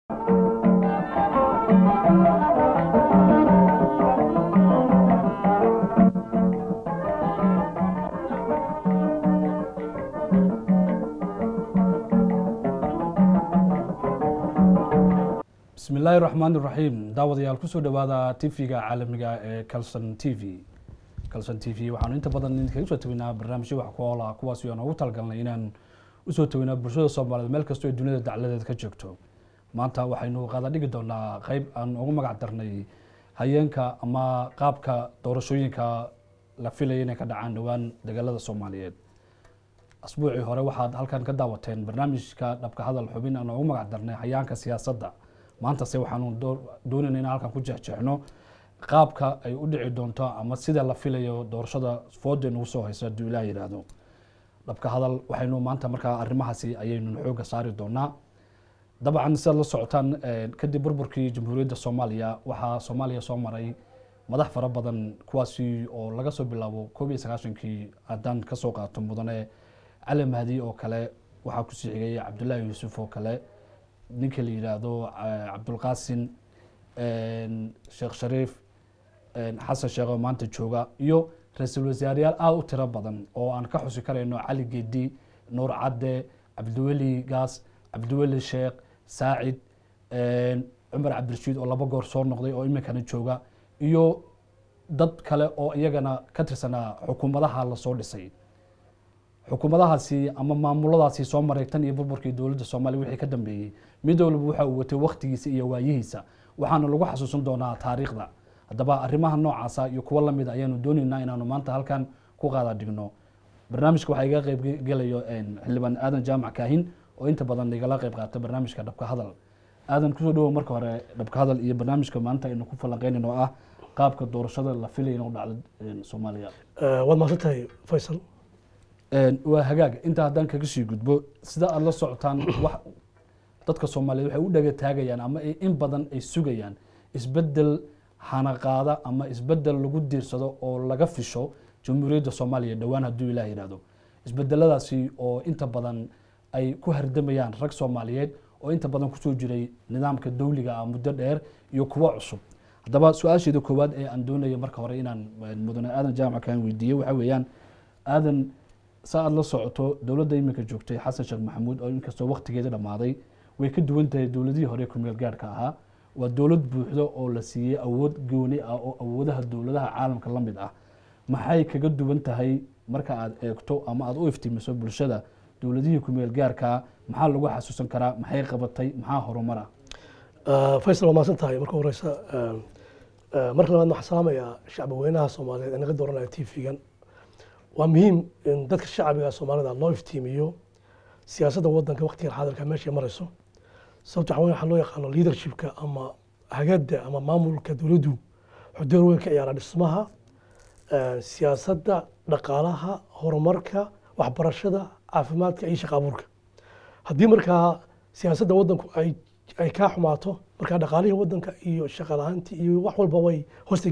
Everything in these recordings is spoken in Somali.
bismi illaahi raxmaan iraxiim daawadayaal kusoo dhowaada tv-ga caalamiga ee calson t v calson t v waxaanu inta badan idinkaga soo taweynaa barnaamijyo wax ku oola kuwaas aan ugu talagalnay inaan usoo taweynaa bulshada soomaaliyeed meel kastoo ay duniyada dacladeed ka joogto maanta waxaynu qaada dhigi doonaa qeyb aan ugu magac darnay hayeenka ama qaabka doorashooyinka la filaya inay ka dhacaan dhowaan dagaalada soomaaliyeed asbuucii hore waxaad halkan ka daawateen barnaamijka dhabka hadal xubin aan ugu magac darnay hayaanka siyaasadda maantase waxaanu doonayna inaan halkan ku jeexjeexno qaabka ay u dhici doonto ama sida la filayo doorashada fooda nagu soo haysa hadduu ilaah yidhaahdo dhabka hadal waxaynu maanta markaa arrimahaasi ayaynu xooga saari doonaa dabcan sidaad la socotaan kadib burburkii jamhuuriyadda soomaaliya waxaa soomaaliya soo maray madax fara badan kuwaasi oo laga soo bilaabo koob iyo sagaashankii haddaan kasoo qaato mudane cali mahdi oo kale waxaa kusii xigay cabdullaahi yuusuf oo kale ninka la yidhaahdo cabdulqaasin sheekh shariif xasan sheekh oo maanta jooga iyo ra-iisul wasaareyaal aada u tiro badan oo aan ka xusi karayno cali gedi nuur cadde cabdiweli gaas cabdiweli sheekh saacid cumar cabdirashiid oo laba goor soo noqday oo iminkana jooga iyo dad kale oo iyagana ka tirsanaa xukuumadaha lasoo dhisay xukuumadahaasi ama maamuladaasi soo maray tan iyo burburkii dowladda soomaaliya wixii ka dambeeyey mid walba waxa uu watay waktigiisa iyo waayihiisa waxaana lagu xasuusan doonaa taariikhda haddaba arrimaha noocaasa iyo kuwo lamid ayaanu dooneynaa inaanu maanta halkan ku qaada dhigno barnaamijka waxaa iga qeyb gelayo xildhibaan aadan jaamac kaahin oo inta badan igala qeyb qaata barnaamijka dhabka hadal aadan kusoo dhawow marka hore dhabka hadal iyo barnaamijka maanta aynu ku falanqeynayn oo ah qaabka doorashada la filaya inuu dhacdo soomaaliya waad mahadsan tahay faysal waa hagaag intaa haddaan kaga sii gudbo sida aada la socotaan wax dadka soomaaliyeed waxay u dhaga taagayaan ama in badan ay sugayaan isbedel hanaqaada ama isbedel lagu diirsado oo laga fisho jamhuuriyadda soomaaliya dhowaan hadduu ilaah yidhahdo isbedeladaasi oo inta badan ay ku hardamayaan rag soomaaliyeed oo inta badan kusoo jiray nidaamka dawliga ah muddo dheer iyo kuwo cusub haddaba su-aasheeda koowaad ee aan doonaya marka hore inaan mudane aadan jaamac kaan weydiiye waxaa weeyaan aadan sa aad la socoto dowladda iminka joogtay xasan sheekh maxamuud oo inkastoo waktigeeda dhammaaday way ka duwan tahay dowladihii hore kumeel gaarhka ahaa waa dowlad buuxdo oo la siiyey awood gooni ah oo awoodaha dowladaha caalamka la mid ah maxay kaga duwan tahay marka aad eegto ama aada u iftiimiso bulshada dowladihii kumeel gaarkaa maxaa lagu xasuusan karaa maxay qabatay maxaa horumara faysal waa mahadsan tahay marka horeysa marka labaad waxaan salaamayaa shacbi weynaha soomaaliyeed ee naga dooranaya t v-gan waa muhiim in dadka shacbiga soomaalida loo iftiimiyo siyaasadda wadanka waktigan xaadirka meeshay marayso sababto waxa waxaa loo yaqaano leadershipka ama hagada ama maamulka dowladdu wuxuu door weyn ka ciyaaraa dhismaha siyaasadda dhaqaalaha horumarka waxbarashada caafimaadka iyo shaqa abuurka haddii markaa siyaasadda wadanku ay ay kaa xumaato markaa dhaqaalihii wadanka iyo shaqa la-aantii iyo wax walba way hoosta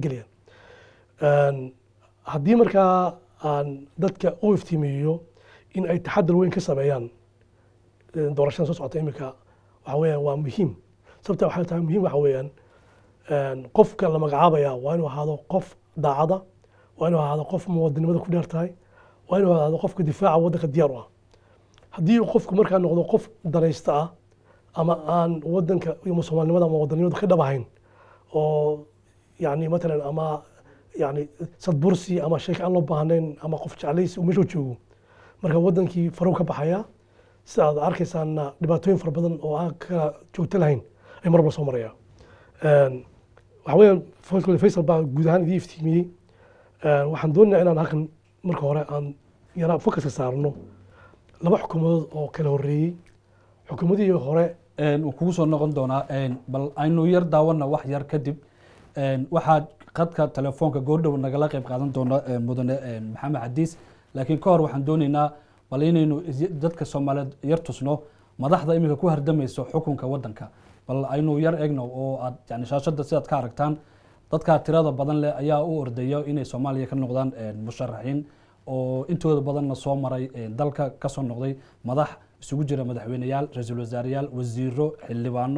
gelayaan haddii markaa aan dadka u iftiimiyo in ay taxadar weyn ka sameeyaan doorashada soo socota iminka waxa weeyaan waa muhiim sababta waxay tahay muhiim waxa weeyaan qofka la magacaabaya waa inuu ahaado qof daacada waa inuu ahaado qof muwadinimada ku dheer tahay waa inuu ahaado qofka difaaca wadanka diyaar u ah haddii qofku markaa noqdo qof danaysta ah ama aan wadanka iyo soomaalinimada ama wadanimada ka dhab ahayn oo yani matalan ama yani sadbursi ama sheeka aan loo baahnayn ama qof jeclaysi uu meeshuu joogo marka wadankii farow ka baxaya sida aad arkaysaana dhibaatooyin fara badan oo aan kala joogto lahayn ay mar walba soo maraya waxa weeyaan faysal baa guud ahaan idii iftiimiyey waxaan doonayaa inaan halkan marka hore aan yaraa fokaska saarno laba xukuumadood oo kala horeeyey xukuumadihii hore wuu kugu soo noqon doonaa bal aynu yar daawana wax yar kadib waxaa qadka telefoonka goordhow nagala qeyb qaadan doona mudane maxamed xadiis laakiin ka hor waxaan dooneynaa bal inaynu dadka soomaaliyeed yar tusno madaxda iminka ku hardamayso xukunka wadanka bal aynu yar egno oo aad yani shaashada sidaad ka aragtaan dadka tirada badan leh ayaa u ordaya inay soomaaliya ka noqdaan musharaxiin oo intooda badanna soo maray dalka kasoo noqday madax isugu jira madaxweyneyaal ra-iisul wasaareyaal wasiiro xildhibaano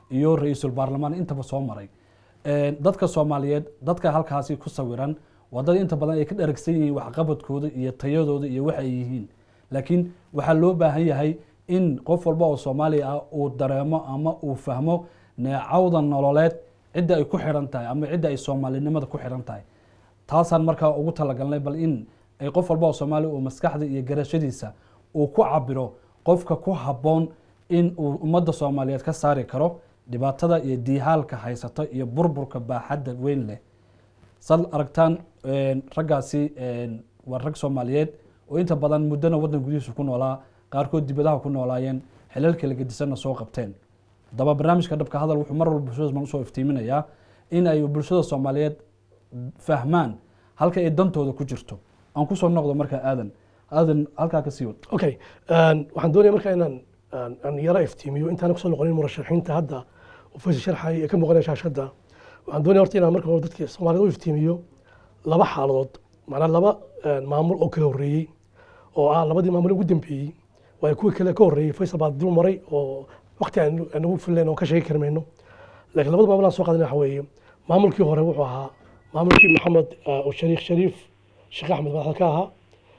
iyo ra-iisul baarlamaan intaba soo maray Een, dadka soomaaliyeed dadka halkaasi ku sawiran waa dad inta badan ay ka dharagsan yihiin waxqabadkooda iyo tayadooda iyo waxa ay yihiin laakiin waxaa loo baahan yahay in qof walba oo soomaaliya ah uu dareemo ama uu fahmo neecawda nololeed cidda ay ku xidhan tahay ama cidda ay soomaalinimada ku xidhan tahay taasaan markaa ugu talagalnay bal in ay qof walba oo soomaaliya uu maskaxda iyo garashadiisa uu ku cabiro qofka ku habboon in uu ummadda soomaaliyeed ka saari karo dhibaatada iyo diihaalka haysata iyo burburka baaxadda weyn leh sad aragtaan een, raggaasi een, waa rag soomaaliyeed oo inta badan muddona waddan gudihiisa ku noolaa qaarkood dibadaha ku noolaayeen xilal kala gedisanna soo qabteen haddaba barnaamijka dhabka hadal wuxuu mar walba bulshada usoo iftiiminayaa in ay bulshada soomaaliyeed fahmaan halka ay dantooda ku jirto aan kusoo noqdo markaa aadan aadan halkaa ka sii wad okay een, waxaan doonaya marka inaan aan- aan yara iftiimiyo intaan kusoo noqonin murashaxiinta hadda uu faysal sharxay ee ka muuqanaya shaashadda waxaan doonaya horta inaan marka hore dadka soomaalida u iftiimiyo laba xaaladood macnaa laba een, maamul oo kala horreeyey oo ah labadii maamul ugu dambeeyey waayo kuwii kale ka horreeyey faysal baa dul maray oo waqti aan aan ugu filayn oo ka sheegi kari mayno laakiin labada maamul aan soo qaadanay waxa weeye maamulkii hore wuxuu ahaa maamulkii maxamed ah, oo shariif shariif sheekh axmed madaxda ka ahaa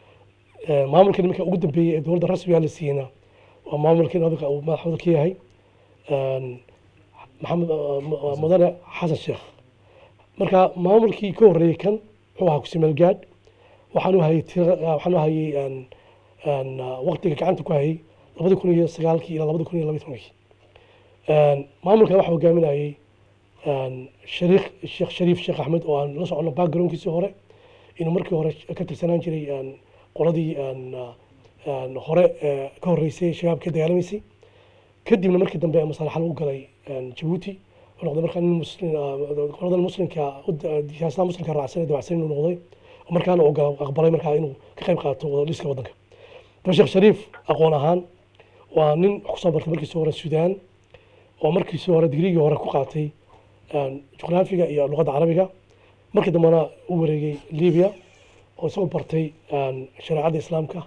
Ee, maamulkan iminka ugu dambeeyey ee dowladda rasmiga la siiyeyna waa maamulkan hadalka uu madaxweyne ka yahay een, maxamed uh, mu- uh, mudane xasan sheekh marka maamulkii ka horreeyey kan wuxuu ahaa kusimeel gaadh waxaan u hayay tira uh, waxaan u hayay een, een, uh, waqtiga gacanta ku hayay labadi kun iyo sagaalkii ilaa labadi kun iyo labaiy tobankii Een, maamulkan waxaa hogaaminayay een, shariikh sheekh shariif sheekh axmed oo aan la socono backgroundkiisii hore inuu markii hore ka tirsanaan jiray een, qoladii een, een, hore ee, ka horreysay shabaab ka dagaalamaysay kadibna markii dambe ee masaalaxa lagu galay een, jabuuti wuxuu noqday markaa nin muslim ah, qoladan muslimka u da- siyaasada muslimka raacsan ee dabacsan inuu noqday oo markaana uu gal- aqbalay markaa inuu ka qayb qaato wada dhiska waddanka daba sheekh shariif aqoon ahaan waa nin wax kusoo bartay markiisii hore suudaan oo markiisii hore digrigii hore ku qaatay een, juqraafiga iyo luqadda carabiga markii dambena u wareegay libiya oo isagoo bartay een, shareecadda islaamka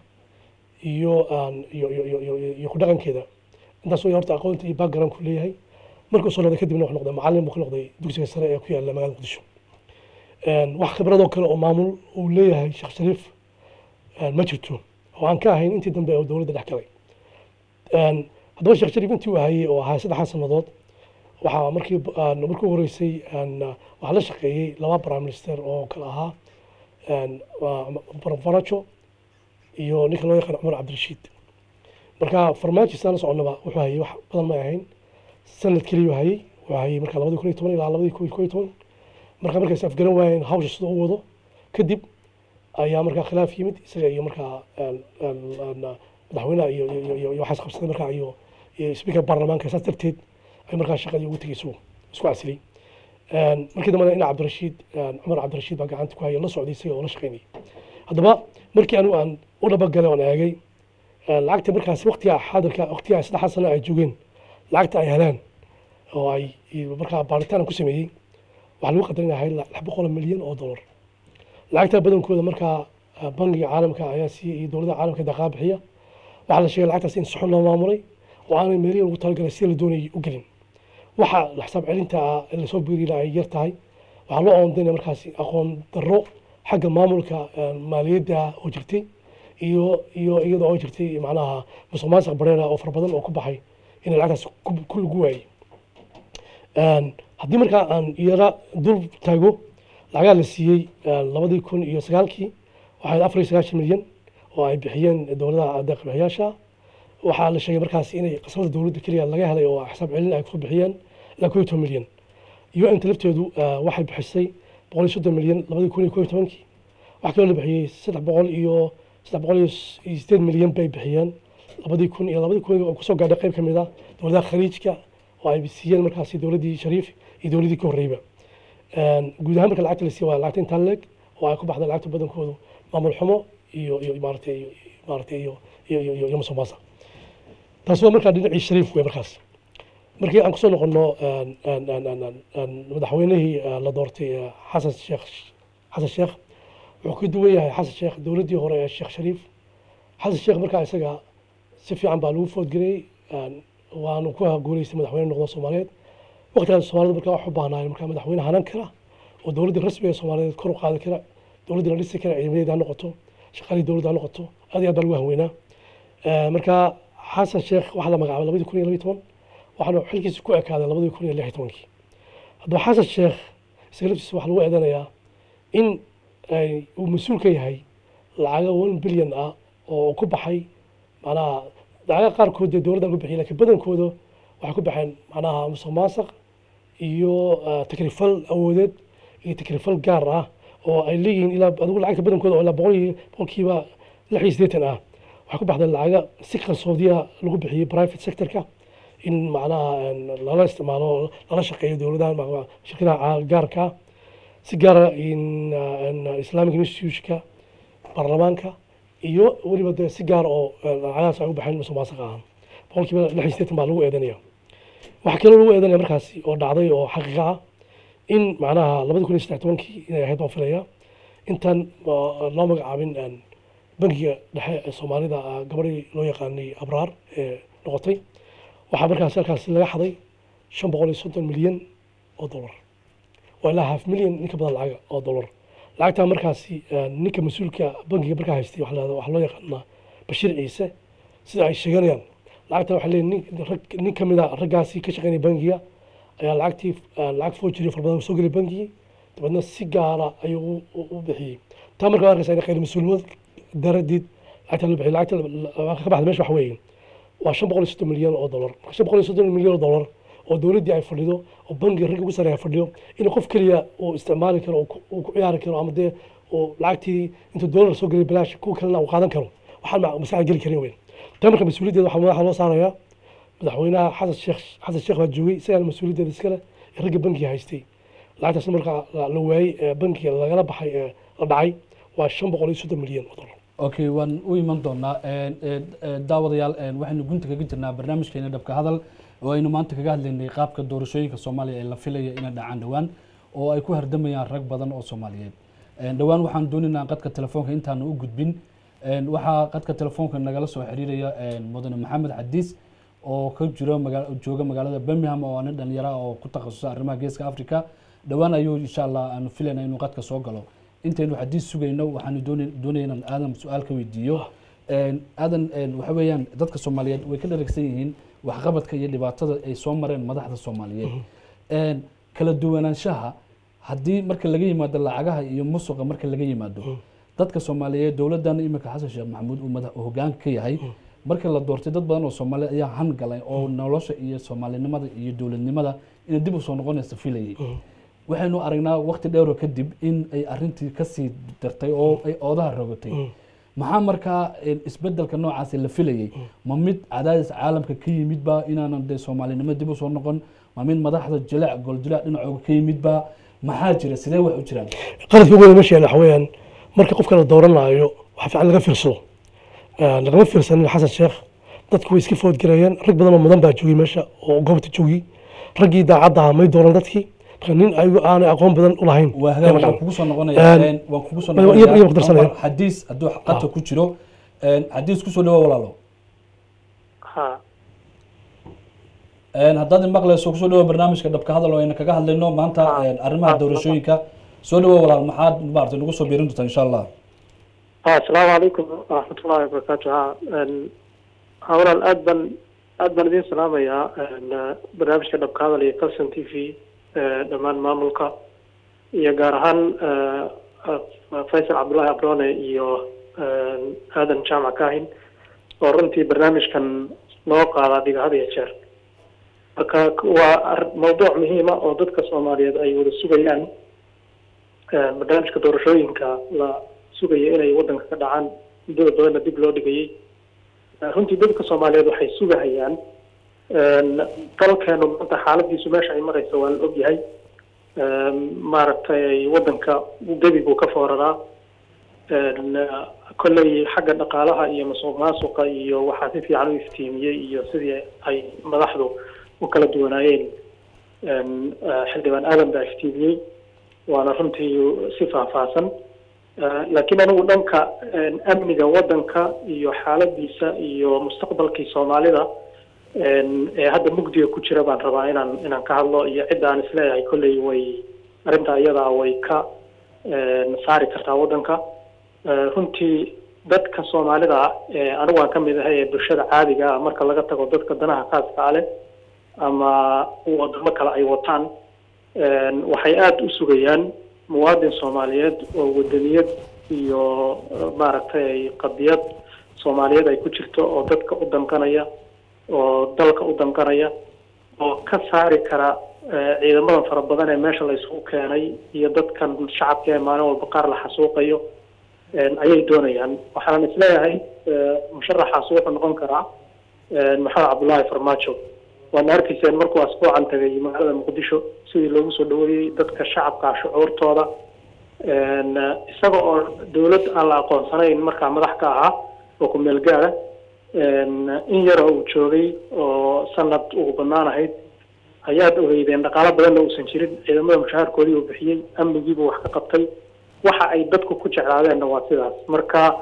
iyo een, iyo iyo iyo iyo iyo ku dhaqankeeda intaas way horta aqoonta iyo backgroundku leeyahay markuu soo noqday kadibna wuxuu noqday macallin buu ka noqday dugsiga sare ee ku yaalla magaalada muqdisho Een, wax khibradoo kale oo maamul uu leeyahay sheekh shariif een, ma jirto oo aan ka ahayn intii dambe oo dowladda dhex galay Een, haddaba sheekh shariif intii uu hayay oo ahaa saddexdaa sannadood waxaa markii een, markii u horeysay een, waxaa la shaqeeyey laba prime minister oo kale ahaa een, waa farmaajo iyo ninka loo yaqaan cumar cabdirashiid marka farmaajo sidaan la soconaba wuxuu hayay wax badan ma ahayn sanad keliya uu hayay wuxuu hayay marka labadii kun iyo toban ilaa labadii kun iyo toban marka markay is afgaran waayeen hawsha sida u wado kadib ayaa markaa khilaaf yimid isaga iyo markaa een, een, een, madaxweynaha iyo iyo- iyo- iyo iyo waxaas qabsaday markaa iyo iyo speaker baarlamaanka saas darteed ay markaa shaqadii ugu tegay isuu isku casilay Een, markii dambena ina cabdirashiid een, cumar cabdirashiid baa gacanta ku haya la socday isaga oo la shaqeynayay haddaba markii anigu aan u dhabagalay oon eegay een, lacagta markaas waqtiga xaadirka waqtiga saddexda sano ay joogeen lacagta ay heleen oo ay iyo markaa baaritaan aan ku sameeyey waxaa lagu qadarinahay lix boqol milyan oo dollar lacagta badankooda markaa ah, bangiga caalamka ayaa siiyey iyo dowladda caalamka daqaa bixiya waxaa la sheegay lacagtaas in saxun loo maamulay oo aanay meelihii lagu talagalay sida la doonayay u gelin waxa la xisaab celinta ah ee lasoo biiri lahaa ay yar tahay waxaa loo oondaynaya markaasi aqoon darro xagga maamulka een, maaliyadda oo jirtay iyo iyo iyada oo jirtay macnaha musuq maasuq bareera oo fara badan oo ku baxay in lacagtaas ku- ku lagu waayey Een, haddii markaa aan yara dul taago lacagaa la siiyey een, labadii kun iyo sagaalkii waxay afar iyo sagaashan milyan oo ay bixiyeen dowladaha deeq-bixiyaasha waxaa la sheegay markaas inay qasnada dowladda keliya laga helay oo xisaab celin ay kusoo bixiyeen ilaa koo iyo toban milyan un-ta lafteedu eh, waxay bixisay boqol iyo soddon milyan labadii kun iyo koo iyo tobankii waxaa kaloo la bixiyey saddex boqol iyo saddex boqol iyo s- iyo sideed milyan bay bixiyeen labadii kun iyo labadii kun oo kusoo gaadhay qayb ka mid ah dowladaha khaliijka oo ay siiyeen markaasi dowladdii shariif iyo dowladdii ka horreyba Een, guud ahaan marka lacagta la siiyo waa lacagta intaan leeg oo ay ku baxda lacagta badankoodu maamul xumo iyo iyo maaragtay iyo maaragtay iyo iyo iyo iyo iyo musuq maasuq taas waa markaa dhinacii shariif wey markaas markii aan kusoo noqono een, een, een, een, een, een, madaxweynihii eh, la doortay eh, xasan sheekh xasan sheekh wuxuu ka duwan yahay xasan sheekh dowladdii hore ee sheekh shariif xasan sheekh markaa isaga si fiican baa lagu foodgeliyey een, waanu ku guuleystay madaxweyne noqdo soomaaliyeed waqtigaas soomaalida markaa wax u baahnaayeen markaa madaxweyne hanan kara oo dowladda rasmiga ee soomaaliyeed kor u qaadi kara dowladda la dhisi kara ciidamadeeda ha noqoto shaqaalii dowladda ha noqoto aad iyo aad baa lagu hanweynaa Eh, marka xasan sheekh waxaa la magacaabay labadii kun iyo labiyi toban waxaana xilkiisa ku ekaaday labadii kun iyo lix iyo tobankii haddaba xasan sheekh isaga laftiisa waxaa lagu eedanayaa in ay uu mas-uul ka yahay lacaga one billion ah oo ku baxay macnaha lacaga qaarkood dee dowladda ku bixiyay laakiin badankooda waxay ku baxeen macnaha musuq maasuq iyo eh, takrifal awoodeed iyo takrifal gaar ah oo ay leeyihiin ilaa adigu lacagta badankooda oo ilaa boqol iyo boqolkiiba lix iyo siddeetan ah waxay ku baxday lacaga si qarsoodiya lagu bixiyey private sectorka in macnaha een, lala isticmaalo lala shaqeeyo dowladaha ma- shirkadaha caa- gaarka ah si gaara in uh, in, uh, islamic institutionka baarlamaanka iyo weliba dee si gaar oo uh, lacagahaas ay u baxeen musuq maasuq ahaan boqolkiiba lix iyo siddeetan baa lagu eedanaya waxaa kaloo lagu eedanaya markaasi oo dhacday oo xaqiiqa ah in macnaha labadi kun iyo saddex tobankii inay ahayd baan filaya intaan uh, loo magacaabin een, bangiga dhexe ee soomaalida uh, gabadhii loo yaqaanay abraar ee noqotay waxaa markaasi halkaasi laga xaday shan boqol iyo soddon milyan oo dollar waa ilaa half milyan ninka badan lacaga oo dollar lacagtaa markaasi eh, ninka mas-uulka bangiga markaa haystay waxaa la- waxaa loo yaqaanaa bashiir ciise sida ay sheeganayaan lacagta waxaa leeyihin nin rag nin ka mid a raggaasi ka shaqeynaya bangiga ayaa lacagtii eh, lacag foojiri fara badan soo gelay bangigii dabeedna si gaara ayuu u- u- u bixiyey taa marka waa arkaysa in khayr mas-uulnimad daradeed lacagta loo bixiyay lacagta la- la- ka baxda meesha waxa weeye waa shan boqol iyo soddon milyan oo dollar marka shan boqol iyo soddon milyan oo dollar oo dowladdii ay fadhido oo bangiga ragga ugu sareeya fadhiyo in qof keliya uu isticmaali karo oo ku- uu ku ciyaari karo ama dee uu lacagtii intuu dollar soo geliyo bilaash kuwa kalena uu qaadan karo waxaan ma- maskaxda geli karin weyn taa marka mas-uuliyaddeeda waxaa madaxa loo saarayaa madaxweynaha xasan sheekh xasan sheekh baa joogay isagana mas-uuliyaddeeda iskale ee ragga bangiga haystay lacagtaasna markaa la la waayey ee bangiga lagala baxay ee la dhacay waa shan boqol iyo soddon milyan oo dollar okay waan u iman doonaa Een, een, een, daawadayaal een, waxaynu gunta kaga jirnaa barnaamijkeena dhabka hadal oo aynu maanta kaga hadlaynay qaabka doorashooyinka soomaaliya ee la filaya inay dhacaan dhowaan oo ay ku hardamayaan rag badan oo soomaaliyeed Een, dhowaan waxaan doonaynaa qadka telefoonka intaanu u gudbin Een, waxaa qadka telefoonka nagala soo xiriiraya een, mudane maxamed xadiis oo ka jiro magaa- jooga magaalada birmingham oo nin dhalinyaro ah oo ku takhasusay arrimaha geeska africa dhowaan ayuu insha allah aanu filayna inuu qadka soo galo intaynu xadiis sugayno waxaanu doonay- doonaya inaan aadan su-aal ka weydiiyo Een, aadan een, waxa weeyaan dadka soomaaliyeed way ka dharagsan yihiin waxqabadka iyo dhibaatada ay soo mareen madaxda soomaaliyeed Een, kala duwanaanshaha haddii marka laga yimaado lacagaha iyo musuqa marka laga yimaado dadka soomaaliyeed dowladan imika xasan sheekh maxamuud uu madax uu hogaanka ka yahay marka la doortay dad badan oo soomaaliyeed ayaa han galay oo nolosha iyo soomaalinimada iyo dowladnimada inay dib usoo noqonaysa filayay waxaynu aragnaa waqti dheero kadib in ay arintii kasii dartay oo ay oodaha rogatay maxaa markaa een, isbedelka noocaasi la filayay ma mid cadaadis caalamka ka yimidba inaanan dee soomaalinimo dib usoo noqon ma mid madaxda jileec goljileec dhinacooga ka yimidba maxaa jira sidee wax u jiraan qaladka ugu weyn meesha yaalla waxa weeyaan marka qofka la dooranaayo waxaa fiican laga fiirsado Eh, lagama fiirsanin xasan sheekh dadku way iska foodgareeyeen rag badan oo mudan baa joogay meesha oo goobta joogay raggii daacadda ahaa may dooran dadkii marka nin ayagu aanay aqoon badan u lahayn waa ayaa hagaag magacan. waan kugu soo noqonayaa Een, een, waan kugu soo iyo- iyo- iyo noqonayaa muqdarsanaya. Omar, xadiis hadduu qadka ku jiro een, xadiis kusoo dhawo walaalo ha Een, haddaad maqlayso kusoo dhawo barnaamijka dhabka hadal oo ayna kaga hadlayno maanta Ah. een, arrimaha Ah. doorashooyinka soo dhawo walaal maxaad maaragtay nagu soo biirin doontaa insha allah ha asalaamu calaykum waraxmatullahi wabarakaatu ha n ha walaal aad baan aad baan idin salaamayaa n barnaamijka dhabka hadal iyo calson t v dhammaan maamulka iyo gaar ahaan eh, faysal cabdullahi abrone iyo n aadan jaamac kahin oo runtii barnaamijkan noo qaada dhiga had iyo jeer marka waa ar- mawduuc muhiima oo dadka soomaaliyeed ay wada sugayaan Eh, barnaamijka doorashooyinka la sugaya inay wadanka ka dhacaan muddada badanna dib loo dhigayay Eh, runtii dadka soomaaliyeed waxay sugahayaan En, dalkeenu maanta xaaladiisu meesha ay marayso waa la ogyahay En, maaragtay wadanka gebi buu ka fooraraa En, eh, kolley xagga dhaqaalaha iyo masuq maasuqa iyo waxaa si fiican u iftiimiyey iyo sidii ay madaxdu u kala duwanaayeen En, eh, xildhibaan aadan baa iftiimiyey waana runtii si faahfaahsan Eh, laakiin anigu dhanka en, amniga wadanka iyo xaaladiisa iyo mustaqbalkii soomaalida ee hadda mugdiga ku jira baan rabaa inaan inaan ka hadlo iyo cidda aan isleeyahay kolley way arrintaa iyadaa way ka saari kartaa waddanka runtii dadka soomaalida anigu aan ka mid ahay ee bulshada caadiga ah marka laga tago dadka danaha khaaska a leh ama wadamo kale ay wataan waxay aada u sugayaan muwaadin soomaaliyeed oo wadaniyad iyo maaragtay qadiyad soomaaliyeed ay ku jirto oo dadka u danqanaya oo dalka u danqanaya oo ka saari kara ciidamadan fara badan ee meesha la isugu keenay iyo dadkan shacabka ee maalin walba qaar la xasuuqayo ayay doonayaan waxaan isleeyahay musharaxaas wuxuu noqon karaa maxamed cabdullaahi farmaajo waana arkayseen markuu asbuucan tagay magaalada muqdisho sidii loogu soo dhaweeyey dadka shacabka shucuurtooda isaga oo dawlad aan la aqoonsanayn markaa madax ka ahaa oo ku meel gaara in yara uu joogay oo sanad ugu banaan ahayd ayaad ogeydeen dhaqaalo badanna uusan jirin ciidamada mushaharkoodii uu bixiyey amnigiibuu wax ka qabtay waxa ay dadku ku jeclaadeenna waa sidaas marka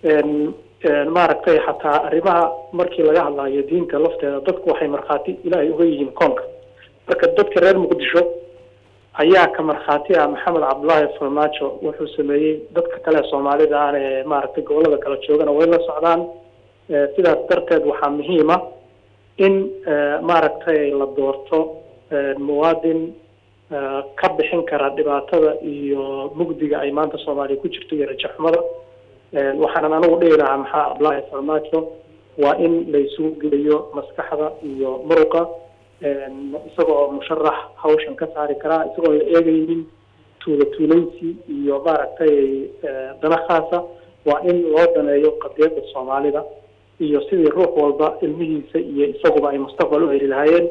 maaragtay xataa arrimaha markii laga hadlayo diinta lafteeda dadku waxay markhaati ilaahay uga yihiin koonka marka dadka reer muqdisho ayaa ka markhaati ah maxamed cabdullaahi farmaajo wuxuu sameeyey dadka kale soomaalida aan ee maaragtay gobolada kala joogana way la socdaan sidaas darteed waxaa muhiima in maaragtay la doorto muwaadin ka bixin kara dhibaatada iyo mugdiga ay maanta soomaaliya ku jirto iyo rajaxumada waxaanan anigu dhihi lahaa maxaa cabdullaahi farmaajo waa in la isugu geliyo maskaxda iyo muruqa isaga oo musharax hawshan ka saari karaa isagoo la eegaynin tuula tuulaysi iyo maaragtay dana khaasa waa in loo daneeyo qadiyadda soomaalida iyo sidii ruux walba ilmihiisa iyo isaguba ay mustaqbal u heli lahaayeen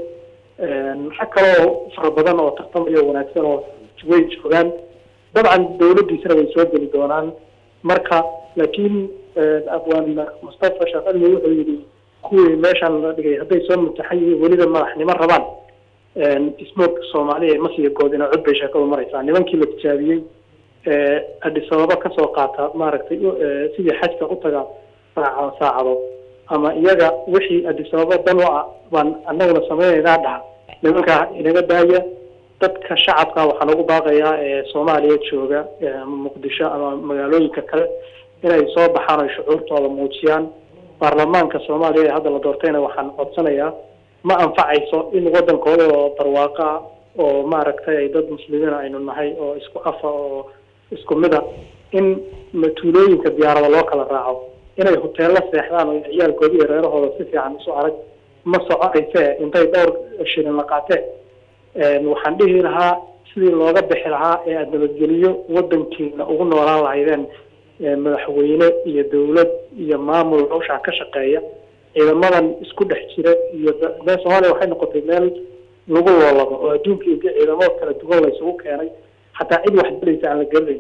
rag kaloo fara badan oo tartamayo wanaagsan oo way joogaan dabcan dawladdiisana way soo geli doonaan marka laakiin abwaan mustafa shaqalmi wuxuu yidhi kuwii meeshaan la dhigay hadday soo mutaxan yihiin weliba madaxnimo rabaan ismoog soomaaliya masiya goodina cod bay sheekadu maraysaa nimankii la tijaabiyey adis ababa kasoo qaata maaragtay sidii xajka u taga saaca saacado ama iyaga wixii adis ababa dan u ah baan anaguna sameynaynaa dhaha nimankaa inaga daaya dadka shacabka waxaan ugu baaqayaa ee soomaaliya jooga ama muqdisho ama magaalooyinka kale inay soo baxaan oy shucuurtooda muujiyaan baarlamaanka soomaaliya ee hadda la doortayna waxaan codsanayaa ma anfacayso in wadankooda oo barwaaqa ah oo maaragtay dad muslimiina aynu nahay oo isku afa oo isku mid a in matuulooyinka diyaarada loo kala raaco inay hoteello seexdaan oo ciyaalkoodi iyo reerahooda si fiican isu arag ma soconayse intay dhowr shilin la qaateen waxaan dhihi lahaa sidii looga bixi lahaa ee aada nabadgeliyo wadankiina ugu noolaan lahaydeen madaxweyne iyo dawlad iyo maamul hawshaa ka shaqeeya ciidamadan isku dhex jira iyo meel soomaaliya waxay noqotay meel lagu loolabo oo adduunka iyo ciidamo kala duwan la isugu keenay xataa cid wax dilaysa aan la garanayn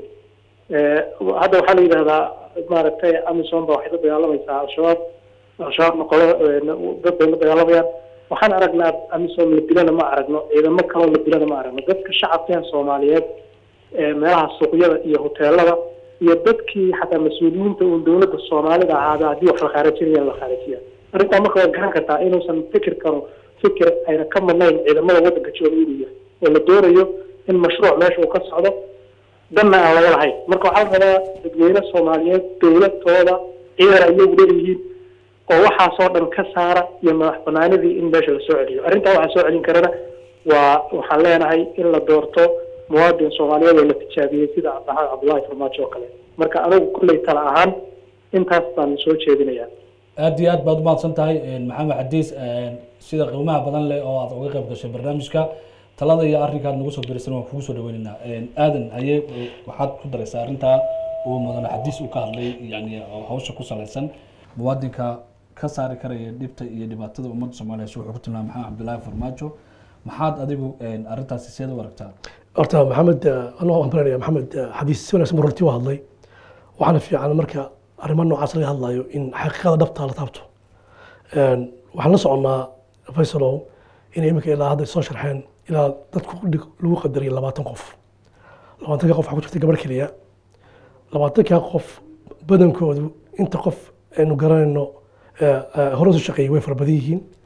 hadda waxaa la yidhahdaa maaragtay amisom ba waxay la dagaalamaysaa al-shabaab al-shabaabna qolo dad bay la dagaalamayaan waxaan aragnaa amisom la dilana ma aragno ciidamo kaloo la dilana ma aragno dadka shacabkeen soomaaliyeed meelaha suuqyada iyo hoteelada iyo dadkii xataa mas-uuliyiinta uun dawladda soomaalida ahaada haddii wax la khaarajinaya la khaarajiya arrintaa marka waad garan kartaa inuusan fikir karo fikir ayna ka madnayn ciidamada waddanka jooga inuu yahay oo la doonayo in mashruuc meesha uu ka socdo danna aan laga lahayn marka waxaa la rabaa dadweyne soomaaliyeed dawladtooda ciidan ay iyagu leeyihiin oo waxaasoo dhan ka saara iyo madax banaanidii in meesha lasoo celiyo arrintaa waxaa soo celin karana waa waxaan leenahay in la doorto muwaadin soomaaliyeed oo la tijaabiyey sida maxamed cabdullaahi farmaajo oo kale marka anigu kulley tala ahaan intaas baan soo jeedinayaa aad iyo aad baad umahadsan tahay maxamed xadiis sida qiimaha badan leh oo aad uga qayb gashay barnaamijka talada iyo arrinkaad nagu soo dirisan waan kugu soo dhaweynaynaa aadan haye waxaad ku daraysaa arrintaa uu mudane xadiis uu ka hadlay yani oo hawsha ku salaysan muwaadinka ka saari karaya dhibta iyo dhibaatada ummadda soomaaliya si wuxuu ku tilmaamay maxamed cabdullaahi farmaajo maxaad adigu arrintaasi seed u aragtaa horta maxamed anoo waan baranaya maxamed xadiis si wanaagsan buu runtii u hadlay waxaana fiican marka arrimo noocaas laga hadlayo in xaqiiqada dhabta la taabto waxaan la soconnaa faysalow in iminka ilaa hadda soo sharxeen ilaa dadku lagu qadariyay labaatan qof labaatanka qof waxaa ku jirta gabar keliya labaatanka qof badankoodu inta qof aynu garanayno hore usu shaqeeyey way fara badan yihiin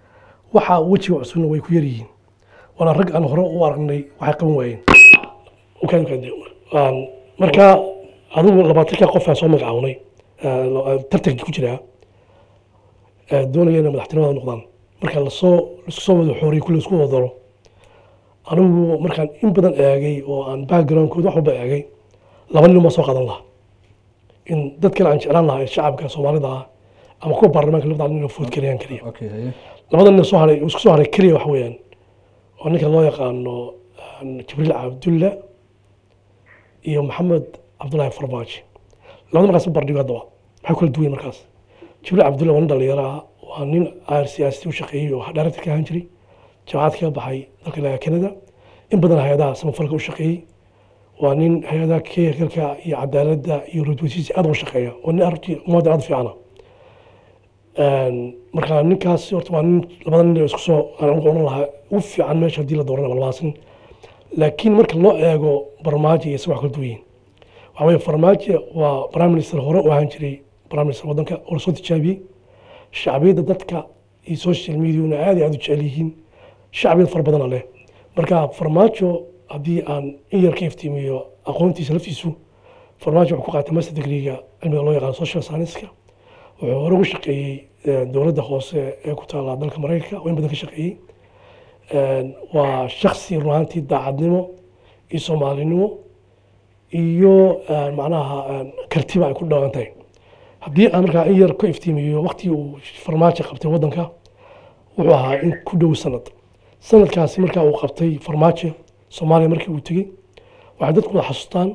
waxa wejiga cusubna way ku yar yihiin waana rag aan hore u aragnay waxay qaban waayeen Ukaan- ukaan- aan- marka adigu labaatanka qof aan soo magacawnay eh, tartanka ku jiraa eh, doonaya inay madaxtinimada noqdaan marka lasoo laisku soo wada xooriyo kulli isku wada daro anigu markaan in badan eegay oo aan backgroundkooda wax walba eegay laba nin ma soo qaadan lahaa in dad kale aan jeclaan lahaa ee shacabka soomaalida ah ama kuwa baarlamaanka labada nin oo food gareeyaan keliya okay haye labada nin soo haray isku soo haray keliya wax weeyaan oo ninka loo yaqaano aan jibriil cabdulla iyo maxamed cabdullaahi farmaajo labada markaas bardhigo haddaba maxay kula duwan yihiin markaas jibriil cabdulla waa nin dhalinyaro ah waa nin aar siyaasati u shaqeeyey oo director ka ahaan jiray jaamacad kaga baxay dalka ilaa canada in badan hay-adaha samafalka u shaqeeyey waa nin hay-adaha keyrkalka iyo cadaaladda iyo rudweysiisa aad uga shaqeeya waa nin arrintii ummadda aad u fiicana marka ninkaas horta waa nin labada nin oo isku soo aan ugu oran lahaa ugu fiican meesha haddii la dooranaya labadaas nin laakiin marka loo eego farmaajo iyo isaga wax kala duwan yihiin waxaa weeye farmaajo waa prime minister hore u ahaan jiray prime minister waddanka oo lasoo tijaabiyey shacbiyadda dadka iyo social mediana aad iyo aad u jecel yihiin shacbiyad fara badana leh marka farmaajo haddii aan in yar ka iftiimiyo aqoontiisa laftiisu farmaajo wuxuu ku qaatay master degreega cilmiga loo yaqaano social science-ka wuxuu hore uga shaqeeyey eh, dowladda hoose ee ku taala dalka maraykanka oo in badan ka shaqeeyey waa shaksi run ahaantii daacadnimo iyo soomaalinimo iyo eh, macnaha eh, kartiba ay ku dhawaan tahay haddii aan markaa in yar ka iftiimiyo waqtigii uu farmaajo qabtay waddanka wuxuu ahaa in ku dhow sanad sanadkaasi markaa uu qabtay farmaajo soomaaliya markii uu tegey waxay dadku wada xasuustaan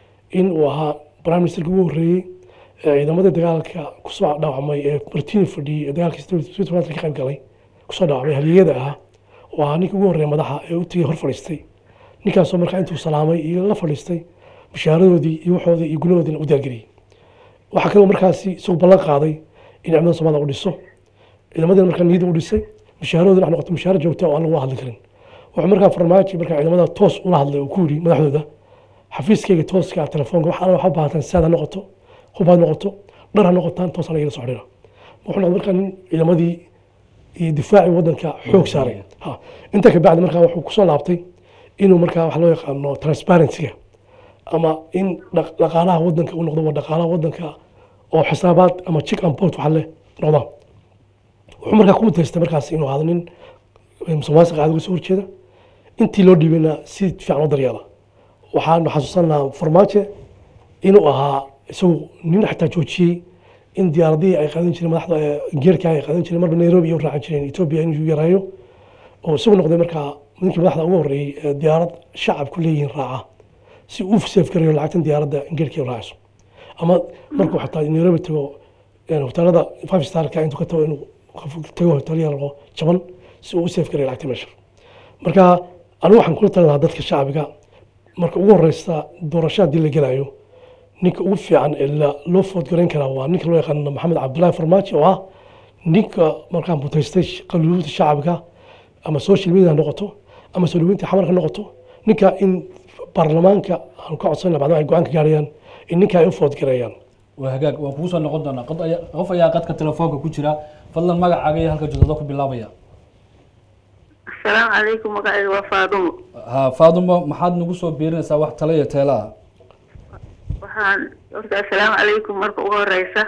in uu ahaa prime ministerkii ugu horreeyey ee ciidamada dagaalka kusoo dhaawacmay ee martini fadhiyey ee dagaalkii ka qayb galay kusoo dhaawacmay haliyada ahaa oo ahaa ninkii ugu horreeya madaxa ee u tegey hor fadhiistay ninkaasoo markaa intuu salaamay iyo la fadhiistay bishaaradoodii iyo waxoodii iyo gunahoodiina u diyaargeliyey waxaa kaloo markaasi isagu ballan qaaday in ciidamada soomaalida u dhiso ciidamadina markaa niyada u dhisay mushaaradoodina wax noqoto mushaaro joogta oo aan lagu hadli karin wuxuu markaa farmaajo markaa ciidamada toos ula hadlay oo ku yidhi madaxdooda xafiiskayga tooska ah telefoonka wax alla waxa u baahataan saad ha noqoto hub ha noqoto dhar ha noqotaan toos anaga ila soo xidhiira wuxuu noqday markaa nin ciidamadii iyo difaacii waddanka xoog saaray ha intaa ka bacdi markaa wuxuu kusoo laabtay inuu markaa wax loo yaqaano transparency-ga ama in dhaq- dhaqaalaha waddanka uu noqdo waa dhaqaalaha waddanka oo xisaabaad ama check and port waxa leh noqdaan wuxuu markaa ku mutaystay markaas inuu ahaado nin musuqmaasuqa caadi uga soo horjeeda intii loo dhiibayna si fiican u daryeela waxaanu xasuusanahaa farmaajo inuu ahaa isagu nin xataa joojiyey in diyaaradihii ay qaadan jireen madaxda ee geerka ay qaadan jireen marba nairobi iyo u raacan jireen etoobiya inuu yareeyo oo isagu noqday markaa ninkii madaxda ugu horreeyey ee diyaarad shacabku leeyihiin raaca si uu seef garayo lacagtan diyaaradda geerkii raacayso ama markuu xataa nairobi tago een hoteelada five starka intuu ka tago inuu qof tago hotel yar oo jaban si uu u seef garayo lacagta meesha marka anigu waxaan kula talin lahaa dadka shacbiga marka ugu horeysa doorasho haddii la gelayo ninka ugu fiican ee la- loo foodgarayn karaa waa ninka loo yaqaano maxamed cabdullaahi farmaajo oo ah ninka markaa mutaystay qaluubta shacabka ama social media ha noqoto ama soo dhaweynta xamarka ha noqoto ninka in baarlamaanka aan ka codsan bacdama ay go-aan ka gaarayaan in ninka ay u foodgareeyaan waa hagaag waan kugu soo noqon doonaa qod ayaa- qof ayaa qadka telefoonka ku jira fadlan magacaaga iyo halka joogtada ku bilaabaya asalaamu calaykum magacayga waa faadumo ha faadumo maxaad nagu soo biirinaysaa wax tale iyo teela ah waxaan horta assalaamu calaykum marka ugu horeysa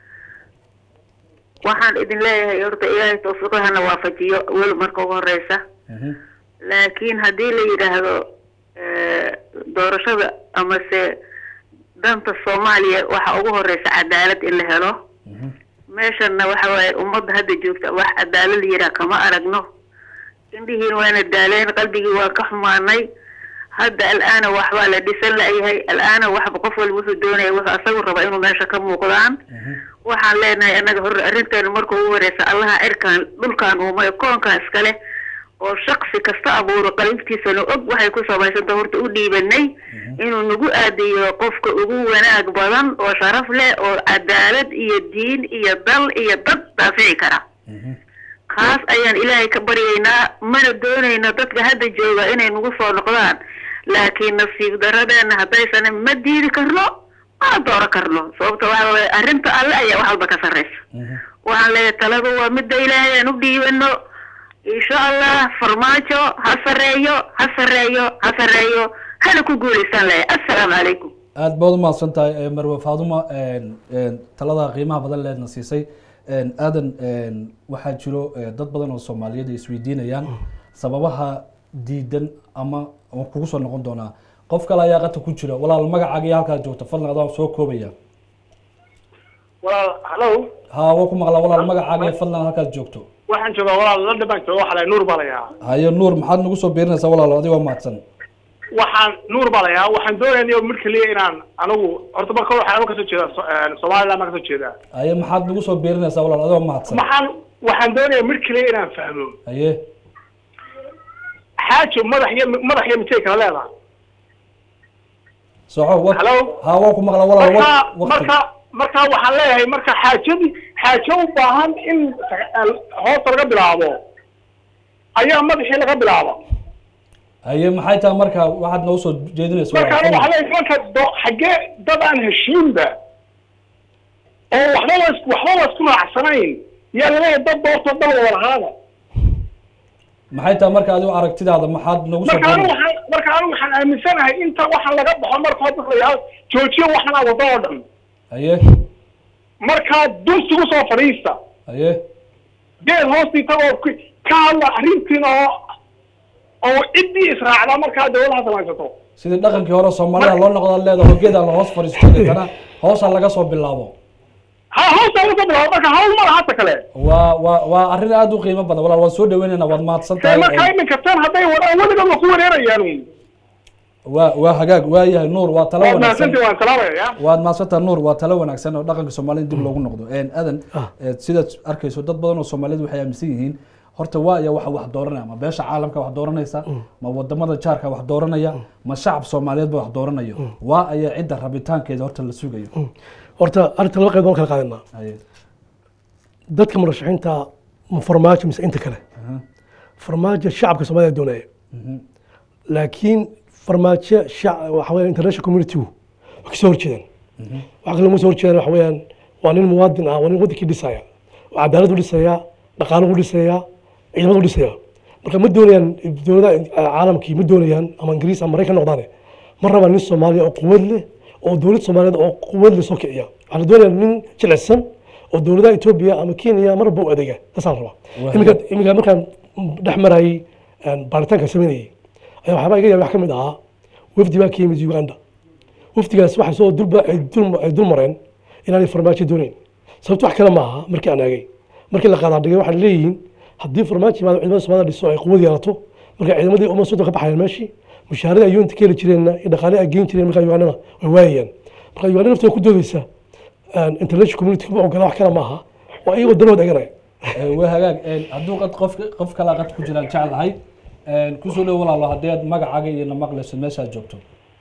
waxaan idin leeyahay horta ilaahay tawfiiqo hana waafajiyo weli marka ugu horeysa Mhm. laakiin haddii la yidhaahdo eh, doorashada amase danta soomaaliya waxa ugu horeysa cadaalad in la helo Mhm. meeshana waxa waaye ummadda hadda joogta wax cadaalad la yidhaah kama aragno indhihiin waana daaleen qalbigii waa ka xumaanay hadda al'aana waxbaa la dhisan la'yahay al'aana waxba qof walba wuxuu doonaya wuxuu asagu raba inuu meesha ka muuqdaan waxaan leenahay annaga hore arrinteenu marka ugu horeysa allaha cirkan dhulkan uumay koonkan iskale oo shaksi kasta abuuro qalintiisana og waxay ku samaysanta horta u dhiibanay inuu nagu aadiyo qofka ugu wanaag badan oo sharaf leh oo cadaalad iyo diin iyo dal iyo dad daafici kara kaas ayaan ilaahay ka baryaynaa mana doonayno dadka hadda jooga inay nagu soo noqdaan laakiin nasiib daradeena haddaysan ma diidi karno ma dooro karno sababta waxa waaye arrinta alle ayaa wax walba ka sarreysa waxaan leeyahay taladu waa midda ilaahay aan u dhiibano insha allah farmaajo ha sareeyo ha sareeyo ha sareeyo hana ku guulaysan lahay assalaamu calaykum aad baad umahadsan tahay eh, marwe faaduma een, een, talada qiimaha badan leedna siisay Een, aadan een, waxaa jiro eh, dad badan oo soomaaliyeed ay isweydiinayaan sababaha diidan ama ama kugu soo noqon doonaa qof kale ayaa qata ku jira walaal magacaaga iyo halkaa joogta fadlan adaa soo koobaya walaal hallo ha waa ku maqlaa walaal magacaaga iyo fadlan halkaad joogto waxaan joogaa walaal london baan jooga waxaa lahay nuur baa layaa haye nuur maxaad nagu soo biirinaysaa walaalo adigoo mahadsan waxaan nuur baa layaa waxaan doonaya mid kaliya inaan anigu horta marka waxaan anigu kasoo jeedaa So- een, somaliland baan kasoo jeedaa haye maxaad nagu soo biirinaysaa walaal adigoo mahadsan maxaan waxaan doonaya mid kaliya inaan fahmo haye xaajo madax iyo madax iyo mitay kala leedahay soco wa Hello? ha waa ku maqlaa walaal marka wa- waqti marka marka waxaan leeyahay marka xaajadii xaajo u baahan in hoosta laga bilaabo ayaa madaxii laga bilaabo haye maxay tahay marka waxaad noo soo jeedinaysa marka walaal anigu fadlan. waxaa leeyahay marka do xaggee dad aan heshiinba oo waxba la is- waxba la isku raacsanayn yaa laleeyahay dad doorto dal wada lahaada maxay tahay marka adigo aragtidaada maxaad nagu soo marka anigu biirinaysaa waxaan marka anigu waxaan aaminsanahay inta waxaan laga baxo marka hore dadka la yidhahdo joojiyo waxaan aa wado oo dhan haye markaa dunsigu soo fadhiista haye geed hoostii tagoo ku- ka hadla arrintiina oo oo ciddii israacda markaa dawladaha samaysato sidii dhaqankii hore soomaalida loo noqda leeda hogeeda la hoos fadhiisto deetana hoosa laga soo bilaabo ha hoosta laga soo bilaabo marka hawl ma laha hata kale waa waa waa arrin aada u qiimo badan walaal waan soo dhaweynayna waad mahadsan dee tahay markaa iminka tan hadday wadaan weligood waa ku wareerayaan waa waa hagaag waa yahay nuur waa talo waad wanaagsan mahadsantii waan salaamaya ya waad mahadsantaha nuur waa talo wanaagsan oo dhaqanka soomaalida dib loogu noqdo Een, adan Ah. eh, sidaad arkayso dad badan oo soomaaliyeed waxay aaminsan yihiin horta waa iya waxa wax dooranaya ma beesha caalamka wax dooranaysa ma wadamada jaarka wax dooranaya ma shacab soomaaliyeed ba wax dooranayo waa ayaa cidda rabitaankeeda horta la sugayo horta arrinta laba qayb baan kala qaadanaa Haye. dadka murashaxiinta ma farmaajo mise inta kale Aha. farmaajo shacabka soomaalida doonaya Mhm. laakiin farmaajo shac- waxa weeyaan international community-gu way kasoo horjeedaan waxa kale uma soo horjeedaan waxa weeyaan waa nin muwaadin ah waa nin wadankii dhisaya oo cadaalad u dhisaya dhaqaalo u dhisaya ciidamad u dhisaya marka ma doonayaan dowladaha caalamkii ma doonayaan ama ingiriis ama maraykan noqdaane ma rabaan nin soomaaliya oo quwad leh oo dowlad soomaaliyeed oo quwad leh soo kiciya waxaa la doonaya nin jilicsan oo dowladaha etoobiya ama kenya marba u adeega taasaan rabaa Waa iminka iminka markaan dhex marayay baaritaanka sameynayay ayaa waxyaabaa iga yaabay wax ka mid ahaa wafdi baa ka yimid uganda wafdigaas waxay soo dulba ay dul ay dul mareen inaanay farmaajo doonayn sababto wax kale ma aha markii aan eegay markii la qaadaa dhigay waxay leeyihiin haddii farmaajo yimaado ciidamada soomaalida dhiso ay quwad yeelato marka ciidamadii uma sodon ka baxayaan meeshii mushaaradii ay yuunta ka heli jireenna iyo dhaqaalii ay geyn jireen markaa ugandana way waayayaan marka uganda naftooda ku doodeysa international community kuma ogola wax kale ma aha waa iyagoo danahood eganaya Eh, waa hagaag Een, hadduu qad qof qof kala qad ku jiraan jeclahay Een, kusoo dhow walaalo haddii aad magacaaga iyo na maqlayso meeshaad joogto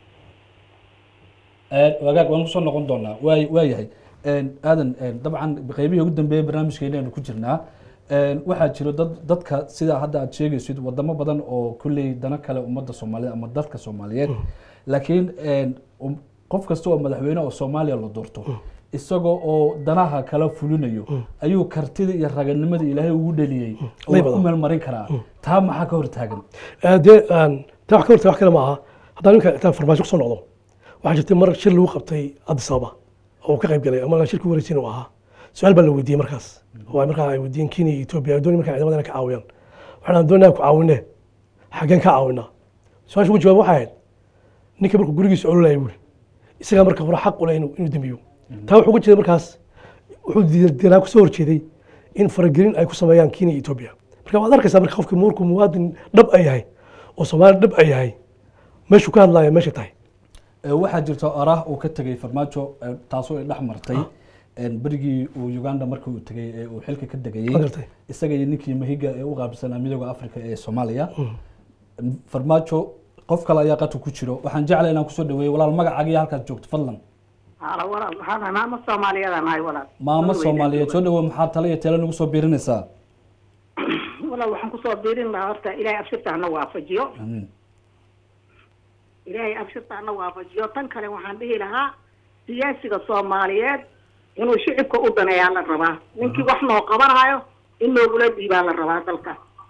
Een, hagaag waan kusoo noqon doonaa waa waa yahay Een, aadan een, dabcan qeybihii ugu dambeeyay barnaamijkeena aynu ku jirnaa Een, waxaa jiro dad dadka sida hadda aad sheegaysid wadamo badan oo kulley dana kale ummadda soomaaliyeed ama dadka soomaaliyeed laakiin een, um- qof kasta oo madaxweyne oo soomaaliya la doorto isagoo oo danaha kala fulinayo ayuu kartida iyo raganimada ilaahay ugu dhaliyey oo Lay wax badan. u meelmarin karaa taa maxaa ka hor taagan Eh, dee aan- taa wax ka horta wax kale ma aha haddaan ninka intaan farmaajo kusoo noqdo waxaa jirtay mar shir lagu qabtay addis ababa oo uu ka qayb galay ama shirkii wareejin uu ahaa su-aal baa la weydiiyey markaas oo ay markaa ay weydiiyeen kenya iyo etoobiya ay doonayeen markaa ciidamada inay ka caawiyaan waxaan doonaya ku caawinee xaggeen ka caawinaa su-aasha ugu jawaab waxay ahayd ninka markuu gurigiisa ololaya buuri isagaa marka hore xaq u leh inuu inuu dembiyo taa wuxuu uga jeeday markaas wuxuu diidanaa kusoo horjeeday in faragelin ay ku sameeyaan kenya iyo etoobiya marka waad arkaysaa marka qofkii markuu muwaadin dhab ay yahay oo soomaali dhab ay yahay meeshuu ka hadlaya meesha tahay Eh, waxaa jirta araah uu ka tegay farmaajo eh, taasoo ay dhex martay Een, berigii uu uganda markii uu tegay ee uu xilka ka Ma degayey gartay. isaga iyo ninkii mahiga ee u qaabsanaa midooda africa ee soomaaliya farmaajo qof kale ayaa qadka ku jiro waxaan jeclay inaan kusoo dhaweeyo walaal magacaaga iyo halkaad joogto fadlan hala walaal waxaa maamo soomaaliyeed aan ahay walaal maamo soomaaliyeed soo dhawo maxaa tale iyo tele nagu soo biirinaysaa walaal waxaan kusoo biirin lahaa horta ilaahay abshirta hana waafajiyo amiin ilaahay abshirta hana waafajiyo tan kale waxaan dhihi lahaa siyaasiga soomaaliyeed inuu shicibka u daneeyaa la rabaa ninkii wax noo qabanayo in noogula dhiibaa la rabaa dalka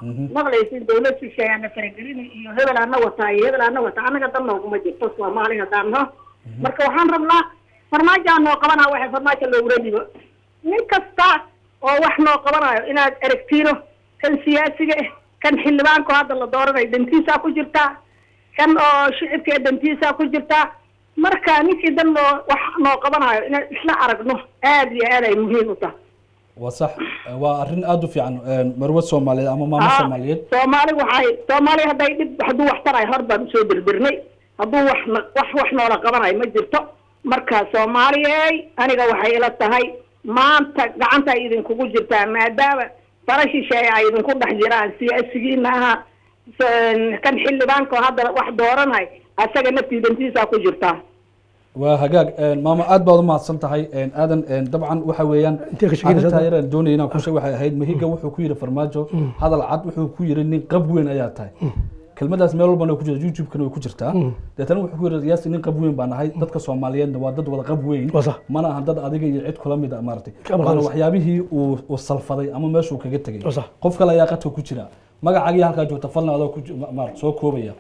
maqlaysin dawlad shisheeyaana faragelini iyo hebel ana wataa iyo hebel ana wataa anaga dan nooguma jirto soomaali haddaan no marka waxaan rabnaa farmaajoa noo qabanaa waxay farmaajo loogula dhibo nin kasta oo wax noo qabanayo inaad eragtiino kan siyaasiga ah kan xildhibaanka oo hadda la dooranayo dantiisaa ku jirtaa kan oo shicibka dantiisaa ku jirtaa marka ninkii dan noo wax noo qabanayo inaan isla aragno aad iyo aad ay muhiim u tahay waa sax waa arrin aada u fiican marwe soomaaliyeed ama maamo Ah, soomaaliyeed soomaali waxay soomaali hadday dhib hadduu wax tarayo hor baan usoo dirdirnay hadduu wax na- wax wax noola qabanayo ma jirto marka soomaaliyey aniga waxay ila tahay maanta gacanta ay idinkugu jirtaa maadaama fara shisheeye ay idinku dhex jiraan siyaasigiina aha s- kan xildhibaanka oo hadda wax dooranay asaga naftiidantiisaa ku jirtaa waa hagaag maamo aad baad u mahadsan tahay aadan dabcan waxa weeyaan Intee ka shaqeynaysaa arrintaa hadda? yaraan doonaya inaan ku sheeg waxay ahayd mahiga wuxuu ku yidhi farmaajo hadal cad wuxuu ku yidhi nin qab weyn ayaa tahay kelmadaas meel walbana way ku jirta youtube-kana way ku jirtaa deetana wuxuu ku yidhi yaasi nin qab weyn baa nahay dadka soomaaliyeedna waa dad wada qab weyn Waa sax. mana aha dad adiga iyo cid kula mid a maaragtay Ka maqan waana sax. waxyaabihii uu uu salfaday ama meeshuu kaga tegay Waa sax. qof kale ayaa qadka ku jira magacaagii halkaa joogta falna adoo ku ji- ma- maaragtay soo koobaya